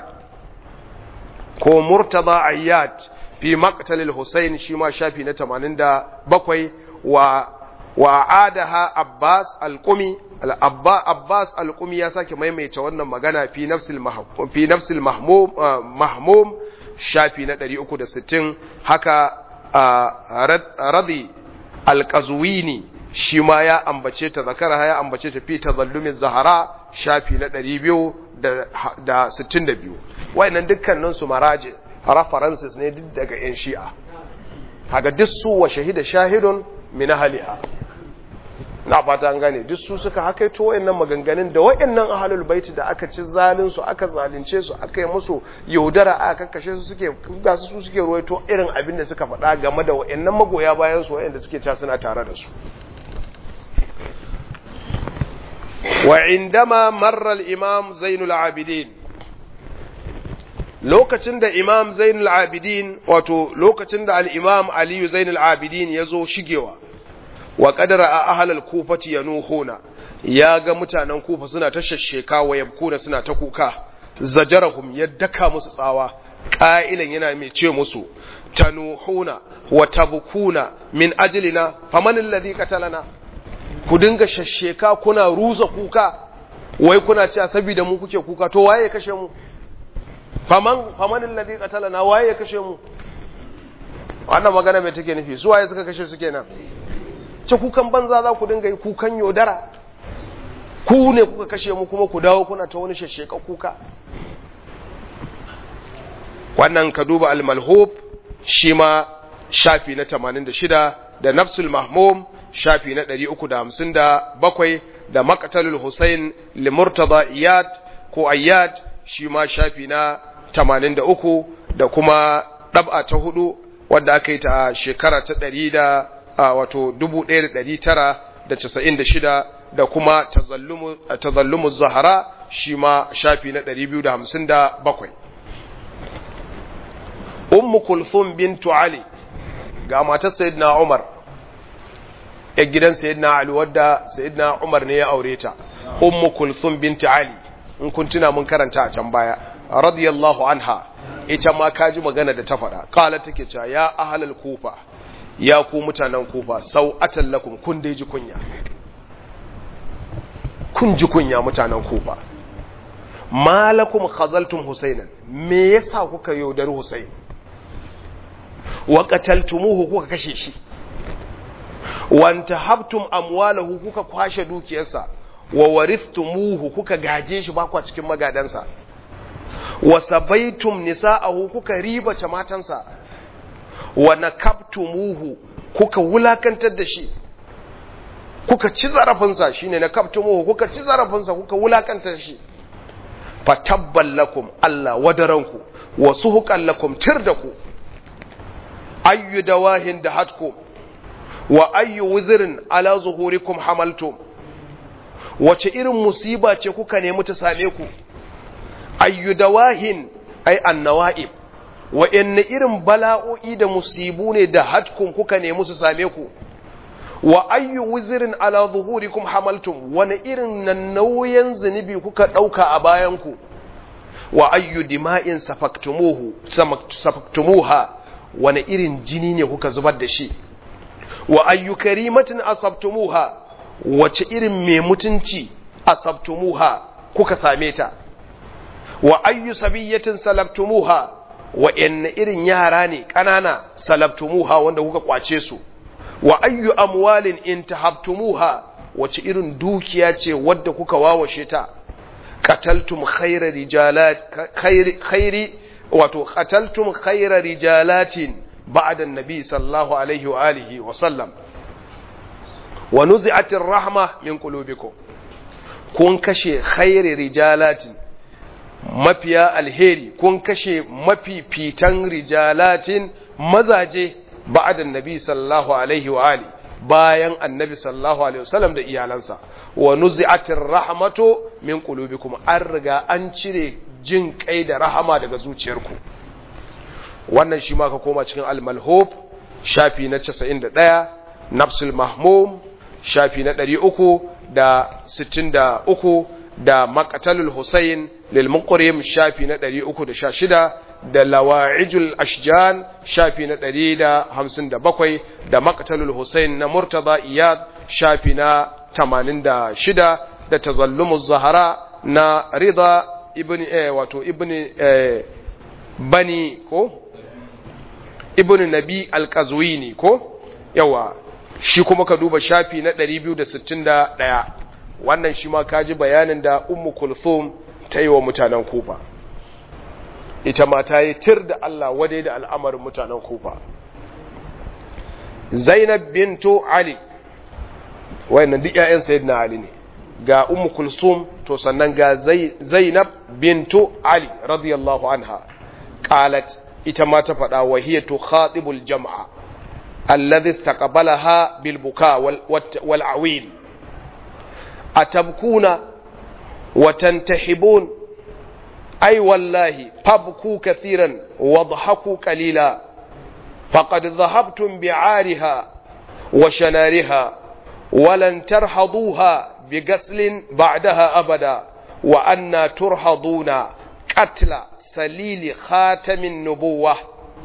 [SPEAKER 1] ko Murtada Iyad fi maqtalil Husayn shi ma shafi na 87 wa wa adaha Abbas al-Qumi al-Abba Abbas al-Qumi ya sake maimaita wannan magana fi nafsil mahmum fi nafsil mahmum mahmum shafi na 360 haka radi alƙazuwini shi ma ya ambace ta zakara ya ambace ta fi tazallumin zahara shafi na 262 wayannan dukkanin su maraji references ne duk daga yan shi'a kaga duk su wa shahida shahidun min ahliha na fata an gane duk su suka hakaito wayannan maganganun da wayannan ahlul baiti da aka ci zalin su aka zalunce su aka yi musu yaudara aka kakkashe su suke ga su suke ruwaito irin abin da suka faɗa game da wayannan magoya bayan su wayanda suke cewa suna tare da su wa indama marra al-imam Zainul Abidin lokacin da imam Zainul Abidin wato lokacin da al-imam Ali Zainul Abidin ya zo shigewa wa kadara a ahalal kufati yanuhuna ya ga mutanen kufa suna ta shashsheka wa yabkuna suna ta kuka zajarahum ya daka musu tsawa ƙa'ilan yana mai ce musu tanuhuna wa tabkuna min ajlina faman alladhi qatalana ku dinga shashsheka kuna ruza kuka wai kuna cewa saboda mu kuke kuka to waye ya kashe mu faman faman alladhi qatalana waye ya kashe mu wannan magana mai take nufi su waye suka kashe su kenan ce kukan banza za ku dinga yi kukan yodara ku ne kuka kashe mu kuma ku dawo kuna ta wani shasheka kuka wannan ka duba al-malhub shi ma shafi na 86 da nafsul mahmum shafi na 357 da maqtalul husayn li murtada iyad ko ayyad shi ma shafi na 83 da kuma dab'a ta hudu wadda aka yi ta shekara ta 100 da a wato 1996 da kuma tazallumu zahara shi ma shafi na 257 ummu kulthum bintu ali ga matar sayyidina umar ya gidan sayyidina ali wadda sayyidina umar ne ya aure ta ummu kulthum bintu ali in kun tuna mun karanta a can baya radiyallahu anha ita ma kaji magana da ta faɗa kala take cewa ya ahlal kufa ya ku mutanen kufa sau atallakum kun dai ji kunya kun ji kunya mutanen kufa malakum khazaltum husainan me yasa kuka yaudar husain wa qataltumuhu kuka kashe shi wa antahabtum amwalahu kuka kwashe dukiyarsa wa waristumuhu kuka gaje shi bakwa cikin magadansa wa sabaitum nisa'ahu kuka ribace matansa wa nakabtumuhu kuka wulakantar da shi kuka ci zarafinsa shine nakabtumuhu kuka ci zarafinsa kuka wulakantar shi fatabban lakum Allah wadaranku wa suhuqan lakum tirdaku ayyu dawahin da hatkum wa ayyu wuzrin ala zuhurikum hamaltum wace irin musiba ce kuka nemi ta same ku ayyu dawahin ay annawa'ib wa inna irin bala'o'i da musibu ne da hatkum kuka nemi su same ku wa ayyu wuzrin ala zuhurikum hamaltum wani irin nan nauyin zunubi kuka dauka a bayan ku wa ayyu dima'in safaktumuhu safaktumuha wani irin jini ne kuka zubar da shi wa ayyu karimatin asabtumuha wace irin mai mutunci asabtumuha kuka same ta wa ayyu sabiyatin salabtumuha wa inna irin yara ne ƙanana salabtumuha wanda kuka kwace su wa ayyu amwalin intahabtumuha wace irin dukiya ce wadda kuka wawashe ta qataltum khayra rijalat khayri khayri wato qataltum khayra rijalatin ba'da an-nabi sallallahu alaihi wa alihi wa sallam wa nuzi'atir rahma min qulubikum kun kashe khayri rijalatin mafiya alheri kun kashe mafifitan rijalatin mazaje ba'da nabi sallallahu alaihi wa ali bayan annabi sallallahu alaihi wasallam da iyalansa wa nuzi'atir rahmatu min qulubikum an riga an cire jin kai da rahama daga zuciyarku wannan shi ma ka koma cikin al-malhub shafi na 91 nafsul mahmum shafi na 363 da maqtalul husayn lil muqrim shafi na 316 da lawa'ijul ashjan shafi na 157 da maqtalul husayn na murtada iyad shafi na 86 da tazallumuz zahara na rida ibn eh wato ibn eh bani ko ibn nabi al-qazwini ko yawa shi kuma ka duba shafi na 261 wannan shi ma kaji bayanin da ummu kulthum ta yi wa mutanen kufa ita ma ta yi tir da Allah wadai da al'amarin mutanen kufa zainab bintu ali wayannan duk ƴaƴan sayyidina ali ne ga ummu kulsum to sannan ga zainab bintu ali radiyallahu anha qalat ita ma ta faɗa wa hiya tukhatibul jam'a alladhi istaqbalaha bil buka wal awil atabkuna wa tantahibun ay wallahi fabku kathiran wadhaku qalila faqad dhahabtum bi'ariha wa shanariha ولن ترحضوها بقتل بعدها أبدا وأن ترحضون قتل سليل خاتم النبوة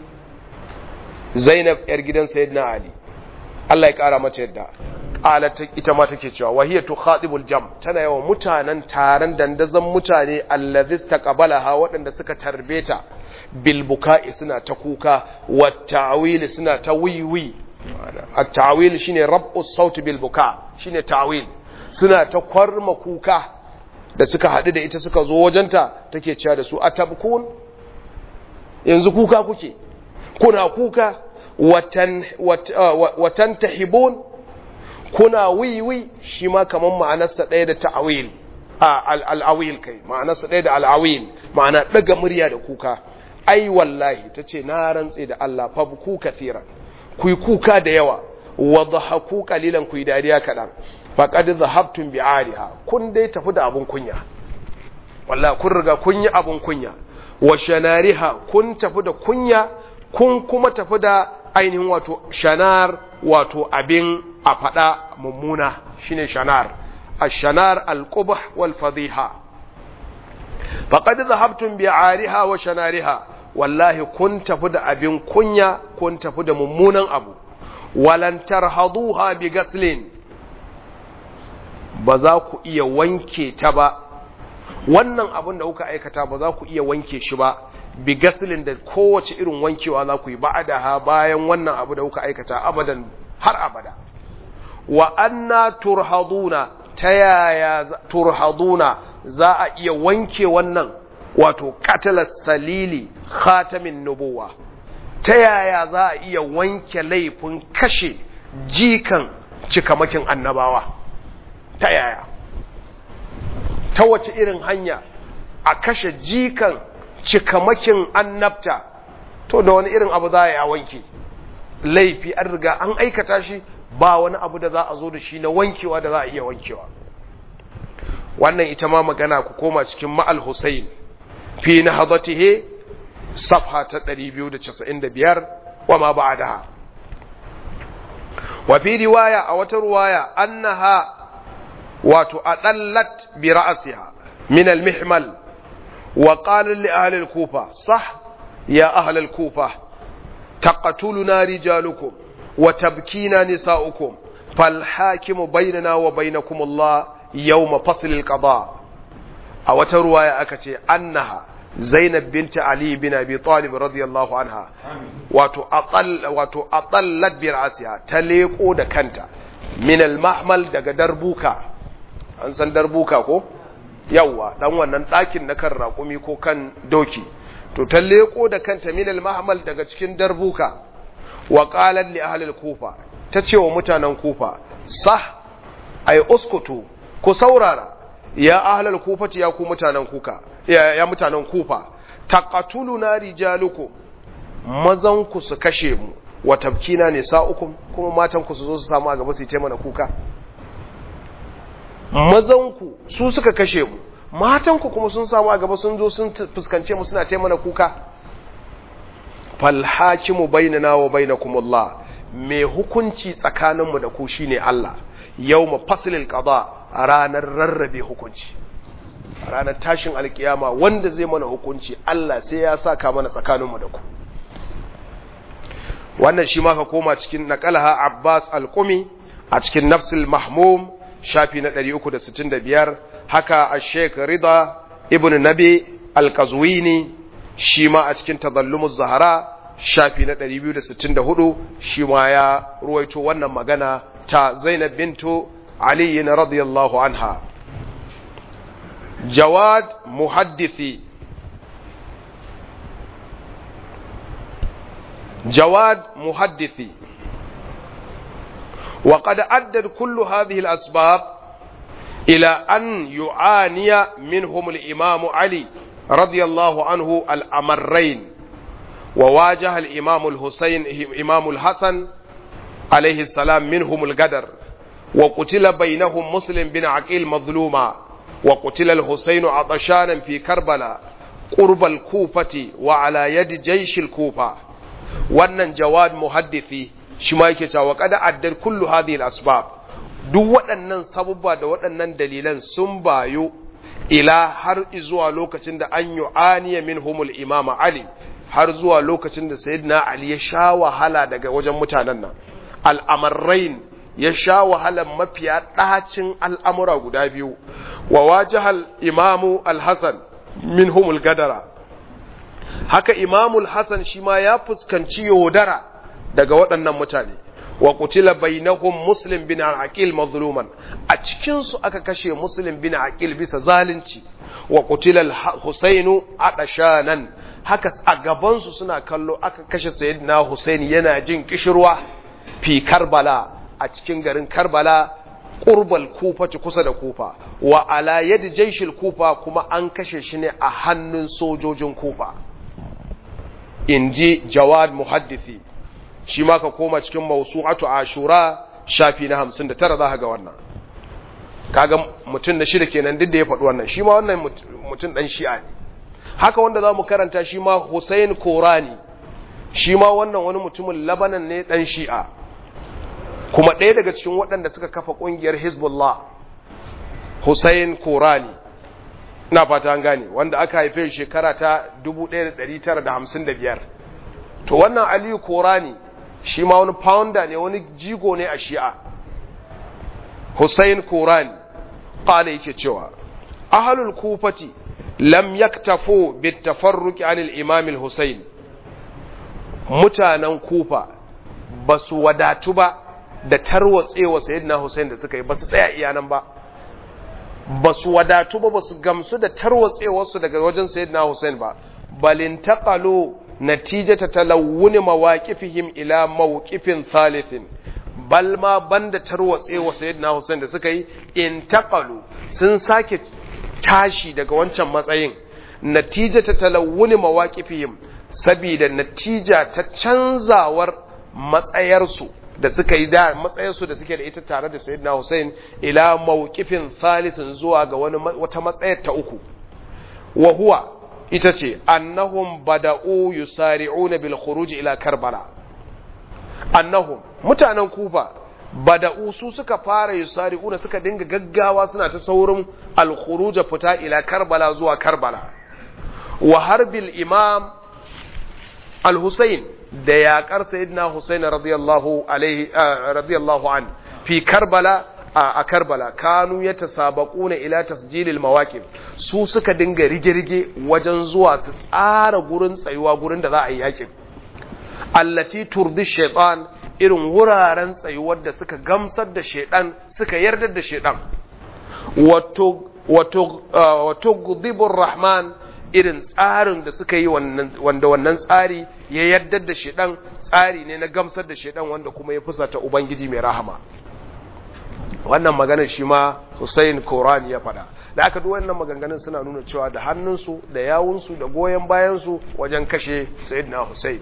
[SPEAKER 1] زينب إرجدان سيدنا علي الله يكارا ما تيدا قالت ita take cewa wahiya tukhatibul jam tana yawan mutanen taron dandazon mutane allazi taqabalaha waɗanda suka tarbeta bil buka'i suna ta kuka wa ta'wili suna ta wiwi at-ta'wil shine rab'u sauti bil buka shine ta'wil suna ta kwarma kuka da suka haɗu da ita suka zo wajenta take cewa da su atabkun yanzu kuka kuke kuna kuka watan watan tahibun kuna wiwi shi ma kaman ma'anarsa ɗaya da ta'awil al-awil kai ma'anarsa ɗaya da al-awil ma'ana ɗaga murya da kuka ai wallahi tace na rantse da Allah fa ku kathiran ku yi kuka da yawa wa dhahaku qalilan ku yi dariya kaɗan faqad dhahabtum bi'ariha kun dai tafi da abun kunya wallahi kun riga kun yi abun kunya wa shanariha kun tafi da kunya kun kuma tafi da ainihin wato shanar wato abin a faɗa mummuna shine shanar ash-shanar al-qubh wal fadhiha faqad dhahabtum bi'ariha wa shanariha wallahi kun tafi da abin kunya kun tafi da mummunan abu walan tarhaduha bi gaslin ba za ku iya wanke ta ba wannan abin da kuka aikata ba za ku iya wanke shi ba bi gaslin da kowace irin wankewa za ku yi ba'adaha bayan wannan abu da kuka aikata abadan har abada wa anna turhaduna ta yaya turhaduna za a iya wanke wannan wato katalar salili khatamin nubuwa ta yaya za a iya wanke laifin kashe jikan cikamakin annabawa ta yaya ta wace irin hanya a kashe jikan cikamakin annabta to da wani irin abu za a wanke laifi an riga an aikata shi ba wani abu da za a zo da shi na wankewa da za a iya wankewa wannan ita ma magana ku koma cikin ma'al Hussein fi na hazatihe safha ta 295 wa ma ba'daha wa fi riwaya a wata riwaya annaha wato adallat bi ra'siha min al-mihmal wa qala li ahli al-kufa sah ya ahli al-kufa taqtuluna rijalukum wa tabkina nisa'ukum fal hakimu bainana wa bainakum Allah yawma fasl al-qada a wata ruwaya aka ce annaha Zainab binta Ali bin Abi Talib radiyallahu anha wato aqall wato aqallat bi ra'siha ta leko da kanta min al-mahmal daga darbuka an san darbuka ko yawa dan wannan ɗakin na kan raƙumi ko kan doki to ta leko da kanta min al-mahmal daga cikin darbuka wa qalat li ahli al-kufa ta ce wa mutanen kufa sah ay uskutu ku saurara ya ahlal kufati ya ku mutanen kuka ya, ya mutanen kufa taqatuluna rijalukum mazan ku su kashe mu wa tabkina nisa'ukum kuma matan ku su zo su samu a gaba su yi mana kuka mazan ku su suka kashe mu matan ku kuma sun samu a gaba sun zo sun fuskance mu suna taimana kuka fal hakimu bainana wa bainakum Allah mai hukunci tsakaninmu da ku shine Allah yawma faslil qada a ranar rarrabe hukunci a ranar tashin alkiyama wanda zai mana hukunci Allah sai ya saka mana tsakaninmu da ku wannan shi ma ka koma cikin naqalaha Abbas al-Qumi a cikin Nafsul Mahmum shafi na 365 haka Sheikh Rida ibn Nabi al-Qazwini shi ma a cikin Tadallumuz Zahara shafi na 264 shi ma ya ruwaito wannan magana ta Zainab bintu علي رضي الله عنها جواد محدثي جواد محدثي wa qad addat kullu hadhihi al-asbab ila an yu'aniya minhum al-imam Ali radiyallahu anhu al-amarrayn wa wajaha al-imam al-Husayn imam al-Hasan alayhi salam minhum al-gadar wa qutila bainahum Muslim bin Aqil madhluma wa qutila al-Husayn atashanan fi Karbala قرب الكوفة وعلى يد جيش الكوفة wannan jawad muhaddisi shi ma yake cewa kada addar kullu hadhihi al-asbab duk waɗannan sabubba da waɗannan dalilan sun bayo ila har zuwa lokacin da an yu'aniya minhumul imam ali har zuwa lokacin da sayyidina ali ya sha wahala daga wajen mutanen nan al'amarrain ya sha wahalan mafiya ɗacin al'amura guda biyu wa wajahal imamu al-hasan minhumul gadara haka imamul hasan shi ma ya fuskanci yaudara daga waɗannan mutane wa kutila bainahum muslim bin aqil mazluman a cikin su aka kashe muslim bin aqil bisa zalunci wa kutila husainu adashanan haka a gaban su suna kallo aka kashe sayyidina husaini yana jin kishirwa fi karbala a cikin garin karbala qurbal kufa kusa da kufa wa ala yadi jaishil kufa kuma an kashe shi ne a hannun sojojin kufa inji jawad muhaddisi shi ma ka koma cikin mawsu'atu ashura shafi na 59 za ka ga wannan kaga mutum na shida kenan duk da ya faɗi wannan shi ma wannan mutum dan shi'a ne haka wanda za mu karanta shi ma Hussein Korani shi ma wannan wani mutumin Labanan ne dan shi'a kuma ɗaya daga cikin waɗanda suka kafa ƙungiyar Hezbollah Hussein Korani na fata an gane wanda aka haife shekara ta 1955 to wannan Aliyu Korani shi ma wani founder ne wani jigo ne a shi'a Hussein Korani ƙala yake cewa ahalul kufati lam yaktafu bitafarruqi anil imam al-Husayn mutanen kufa ba su wadatu ba da tarwatsewa sayyidina Hussein da suka yi ba su tsaya iyanan ba ba su wadatu ba ba su gamsu da tarwatsewarsu daga wajen sayyidina Hussein ba balin taqalu natijata talawuni mawaqifihim ila mawqifin thalithin bal ma banda tarwatsewa sayyidina Hussein da suka yi intaqalu sun sake tashi daga wancan matsayin natijata talawuni mawaqifihim sabida natija ta canzawar matsayarsu da suka yi da matsayarsu da suke da ita tare da sayyidina Hussein ila mawqifin thalithin zuwa ga wani wata matsayar ta uku wa huwa ita ce annahum bada'u yusari'una bil khuruj ila karbala annahum mutanen kufa bada'u su suka fara yusari'una suka dinga gaggawa suna ta saurin al khuruj fita ila karbala zuwa karbala wa harbil imam al husayn da yaƙar sayyidina Husayn radiyallahu alaihi radiyallahu an fi Karbala a Karbala kanu yatasabaquna ila tasjilil mawaqif su suka dinga rige-rige wajen zuwa su tsara gurin tsayuwa gurin da za a yi yakin allati turdi shaytan irin wuraren tsayuwar da suka gamsar da shaydan suka yarda da shaydan wato wato wato gudibur rahman irin tsarin da suka yi wanda wannan tsari ya yaddar da shedan tsari ne na gamsar da shedan wanda kuma ya fusata ubangiji mai rahama wannan maganar shi ma Hussein Korani ya faɗa da aka duk wannan maganganun suna nuna cewa da hannunsu da yawunsu da goyon bayansu wajen kashe Sayyidina Hussein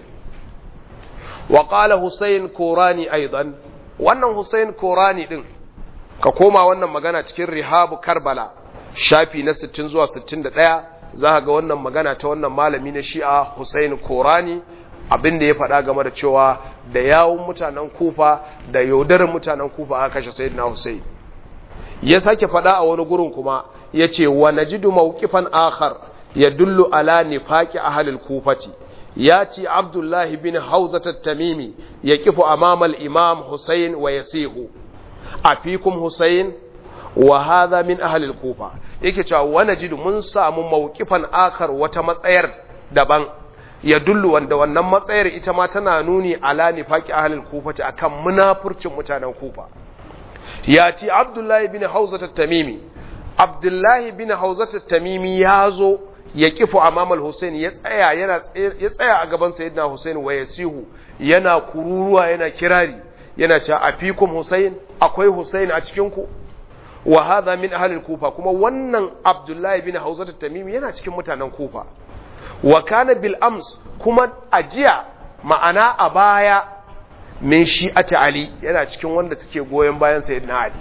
[SPEAKER 1] wa qala Hussein Korani aidan wannan Hussein Korani din ka koma wannan magana cikin Rihabu Karbala shafi na 60 zuwa 61 za ga wannan magana ta wannan malami na shi'a Hussein Korani abin da ya faɗa game da cewa da yawun mutanen kufa da yaudarin mutanen kufa aka kashe Sayyidina Hussein ya sake faɗa a wani gurin kuma ya ce wa najidu mawqifan akhar yadullu ala nifaqi ahli al-kufati ya ce Abdullahi bin Hawzat at-Tamimi yaqifu amama al-Imam Hussein wa yasihu afikum Hussein wa hadha min ahli al-kufa yake cewa wani jidu mun samu mawqifan akar wata matsayar daban ya dullu wanda wannan matsayar ita ma tana nuni ala nifaqi ahli al-kufa akan munafurcin mutanen kufa ya ci abdullahi bin hauzat at-tamimi abdullahi bin hauzat at-tamimi ya zo ya kifu amam al-husayn ya tsaya yana ya tsaya a gaban sayyidina husayn wa yasihu yana kururuwa yana kirari yana cewa afikum Husayn akwai Husayn a cikin ku wa hadha min ahli kufa kuma wannan Abdullahi bin Hawzat at-Tamimi yana cikin mutanen Kufa wa kana bil ams kuma ajiya ma'ana a baya min shi'ati Ali yana cikin wanda suke goyon bayan sayyidina Ali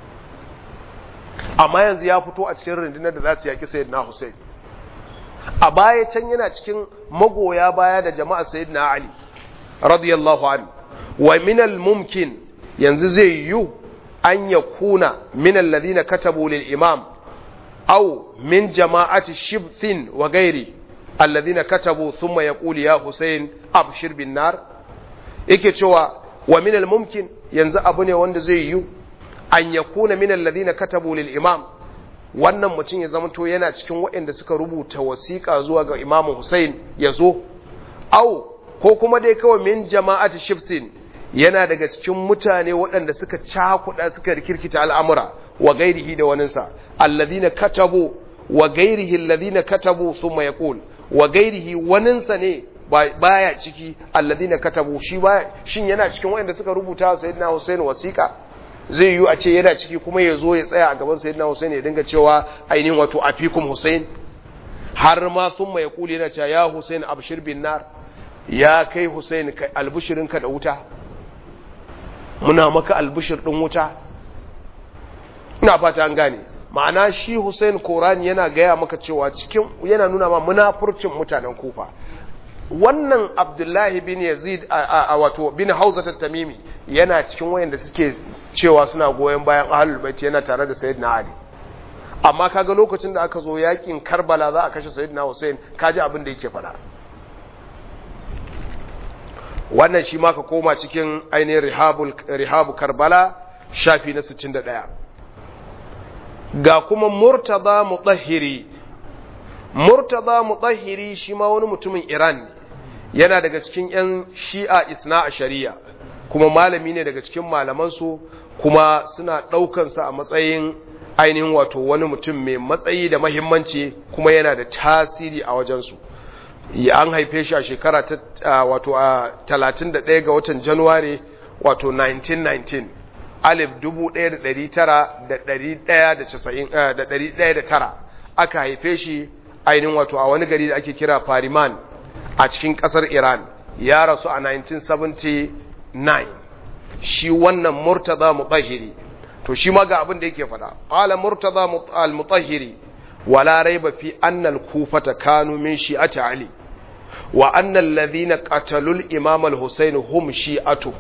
[SPEAKER 1] amma yanzu ya fito a cikin rundunar da za su yaki sayyidina Hussein a baya can yana cikin magoya baya da jama'a sayyidina Ali radiyallahu anhu wa min al-mumkin yanzu zai yiwu an yakuna min alladhina katabu lil imam aw min jama'ati shibthin wa ghairi alladhina katabu thumma yaqulu ya Hussein abshir bin nar yake cewa wa min al-mumkin yanzu abu ne wanda zai yiwu an yakuna min alladhina katabu lil imam wannan mutum ya zamanto yana cikin waɗanda suka rubuta wasiƙa zuwa ga Imam Hussein ya zo au ko kuma dai kawai min jama'ati shifsin yana daga cikin mutane waɗanda suka cakuɗa suka rikirkita al'amura wa gairihi da waninsa alladhina katabu wa gairihi alladhina katabu thumma yaqul wa gairihi waninsa ne baya ciki alladhina katabu shi baya shin yana cikin waɗanda suka rubuta sayyidina Hussein wasiƙa zai yiwu a ce yana ciki kuma ya zo ya tsaya a gaban sayyidina Hussein ya dinga cewa ainihin wato afikum Hussein har ma sun mai kuli yana cewa ya Hussein abshir bin nar ya kai Hussein albishirinka da wuta muna maka albishir din wuta ina fata an gane ma'ana shi Hussein Korani yana gaya maka cewa cikin yana nuna ma munafurcin mutanen Kufa wannan Abdullahi bin Yazid a wato bin Hauza tamimi yana cikin wayanda suke cewa suna goyon bayan ahlul bait yana tare da sayyidina Ali amma kaga lokacin da aka zo yakin Karbala za a kashe sayyidina Hussein kaji abin da yake faɗa wannan shi ma ka koma cikin ainihin rihabul rihabu Karbala shafi na 61 ga kuma Murtada Mutahhiri Murtada Mutahhiri shi ma wani mutumin Iran ne yana daga cikin 'yan shi'a isna a shari'a kuma malami ne daga cikin malamansu kuma suna ɗaukansa a matsayin ainihin wato wani mutum mai matsayi da mahimmanci kuma yana da tasiri a wajensu an haife shi a shekara ta wato a 31 ga watan januwari wato 1919 alif 1900 aka haife shi ainihin wato a wani gari da ake kira fariman a cikin kasar iran ya rasu a 1979 shi wannan murtaza mutahhiri to shi ma ga abin da yake fada qala murtaza al-mutahhiri wala raiba fi anna al-kufata kanu min shi'ati ali wa anna alladhina qatalu al-imam al-husayn hum shi'atu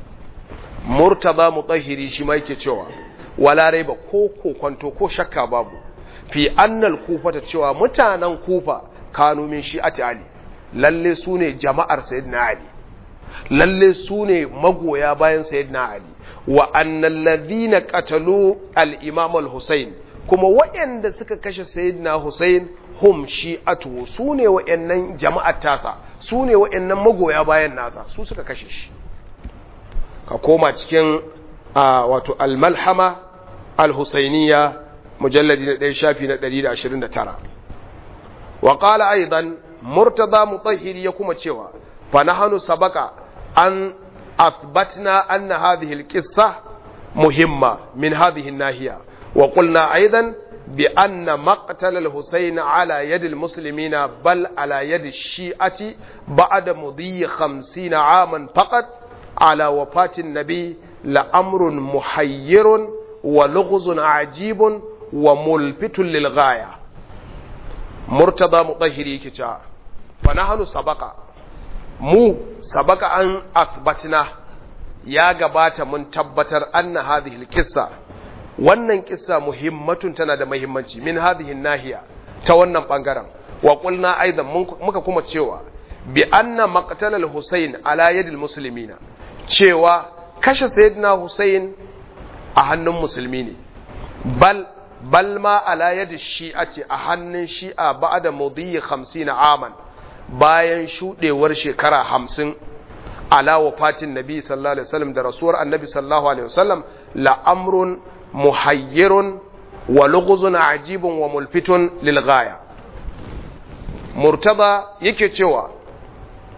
[SPEAKER 1] murtaza mutahhiri shi ma yake cewa wala raiba ko ko kwanto ko shakka babu fi anna al-kufata cewa mutanen kufa kanu min shi'ati ali lalle su ne jama'ar sayyidina ali lalle su ne magoya bayan sayyidina Ali wa annal ladhina qatalu al-imam al-Husayn kuma waɗanda suka kashe sayyidina Husayn hum shi'atu su ne waɗannan jama'ar tasa su ne waɗannan magoya bayan nasa su suka kashe shi ka koma cikin wato al-malhama al-husayniyya mujalladi na 1 shafi na 129 wa qala aidan murtada mutahhiri ya kuma cewa fa nahnu sabaka an athbatna anna hadhihi alqissa muhimma min hadhihi an-nahiya wa qulna aidan bi anna maqtal al-husayn ala yad al-muslimina bal ala yad ash-shi'ati ba'da mudhi 50 aman faqat ala wafati an-nabi la amrun muhayyirun wa lughzun ajibun wa mulfitun lil ghaya murtada mutahhiri yake cewa fa nahnu sabaka mu sabaka an asbatna ya gabata mun tabbatar anna hadhihi alqissa wannan kissa muhimmatun tana da muhimmanci min hadhihi nahiya ta wannan bangaren wa qulna aidan muka kuma cewa bi anna maqtal al-husayn ala yadi al-muslimina cewa kashe sayyidina husayn a hannun musulmi ne bal bal ma ala yadi shi'ati a hannun shi'a ba'da mudhi 50 aman bayan shudewar shekara 50 ala wafatin nabi sallallahu alaihi wasallam da rasuwar annabi sallallahu alaihi wasallam la amrun muhayyirun wa lughzun ajibun wa mulfitun lil ghaya murtada yake cewa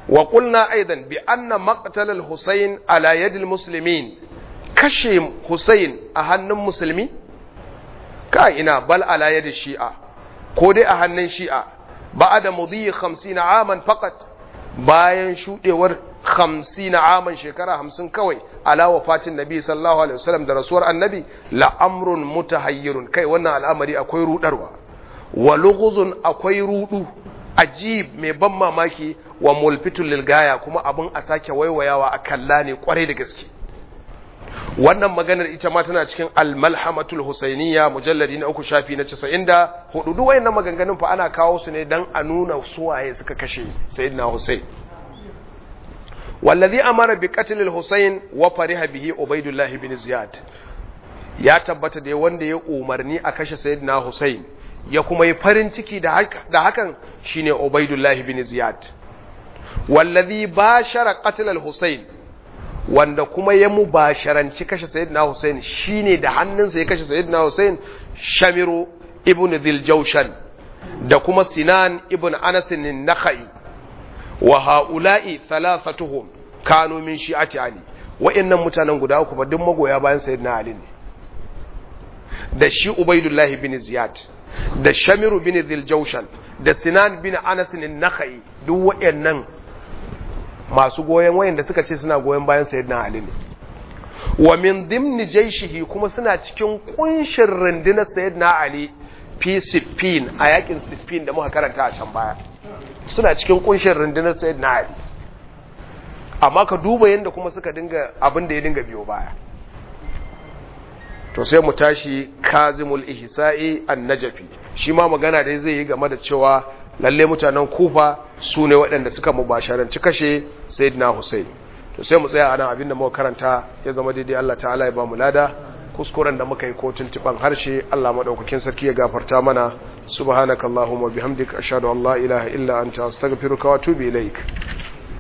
[SPEAKER 1] wa qulna aidan bi anna maqtal al-husayn ala yad al-muslimin kashe husayn a hannun musulmi ka ina bal ala yad shi'a ko dai a hannun shi'a ba'da mudhi 50 aman faqat bayan shudewar 50 aman shekara 50 kawai ala wafatin nabi sallallahu alaihi wasallam da rasuwar annabi la amrun mutahayyirun kai wannan al'amari akwai rudarwa wa lughuzun akwai rudu ajib mai ban mamaki wa mulfitul lilgaya kuma abun a sake waiwayawa a kalla ne kwarai da gaske wannan maganar ita ma tana cikin al-malhamatul husainiyya mujalladi na uku shafi na 94 duk wayannan maganganun fa ana kawo su ne dan a nuna suwaye suka kashe sayyidina husain wallazi amara bi qatl al-husayn wa fariha bihi ubaydullah ibn ziyad ya tabbata da wanda ya umarni a kashe sayyidina husayn ya kuma yi farin ciki da hakan shine ubaydullah ibn ziyad wallazi bashara qatl al-husayn wanda kuma ya mubasharanci kashe sayyidina husayn shine da hannunsa ya kashe sayyidina husayn shamiru ibn dhiljawshan da kuma sinan ibn anas an-nakhai wa ha'ula'i thalathatuhum kanu min shi'ati ali wa'annan mutanen guda uku ba duk magoya bayan sayyidina ali ne da shi ubaidullah bin ziyad da shamiru bin dhiljawshan da sinan bin anas an-nakhai duk wa'annan masu goyen wayanda suka ce suna goyen bayan sayyidina ali ne wa min dimni jaishihi kuma suna cikin kunshin rundunar sayyidina ali fi siffin a yakin siffin da muka karanta a can baya suna cikin kunshin rundunar sayid na ali amma ka duba yadda kuma suka dinga abin da ya dinga biyo baya to sai mu tashi kazimul ihsa'i an najafi shi ma magana da zai yi game da cewa lalle mutanen kufa su ne waɗanda suka mubasharanci kashe sayyidina Hussein to sai mu tsaya a nan abin da muka karanta ya zama daidai Allah ta'ala ya ba mu lada kuskuren da muka yi ko tuntuban harshe Allah madaukakin sarki ya gafarta mana subhanakallahumma bihamdika ashhadu an la ilaha illa anta astaghfiruka wa atubu ilaik